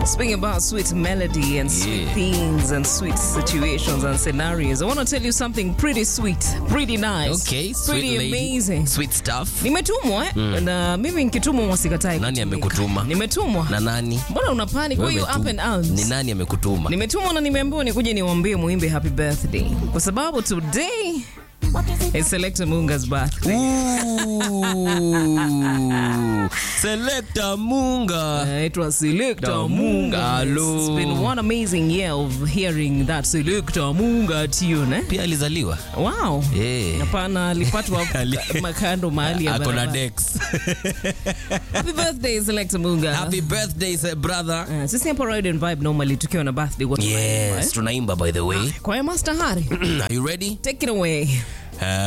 Speaking about sweet melody and sweet Yeah. things and sweet situations and scenarios, I want to tell you something pretty sweet, pretty nice, Okay, sweet pretty lady. amazing. Sweet stuff. Nimetumwa eh? na mimi nikitumwa mwasikatai. Nani kutumika. amekutuma? Nimetumwa. Na nani? Mbona una panic? Why Wewe you tu. up and out? Ni nani amekutuma? Nimetumwa na nimeambiwa nikuje niwaambie muimbe happy birthday kwa sababu today is Selector Munga's birthday. Ooh. Selector Munga. Uh, it was Selector Munga. Munga. It's Hello. been one amazing year of hearing that Selector Munga tune. Eh? Pia alizaliwa. Wow. Eh. Hapana, alipatwa Ali- makando mahali ya Ako na barabara. Dex. Happy birthday Selector Munga. Happy birthday sir, brother. Uh, sisi hapa Ride and Vibe normally tukiwa na birthday watu Yes, tunaimba by the way. Kwa Master Hari, Are you ready? take it away. Uh,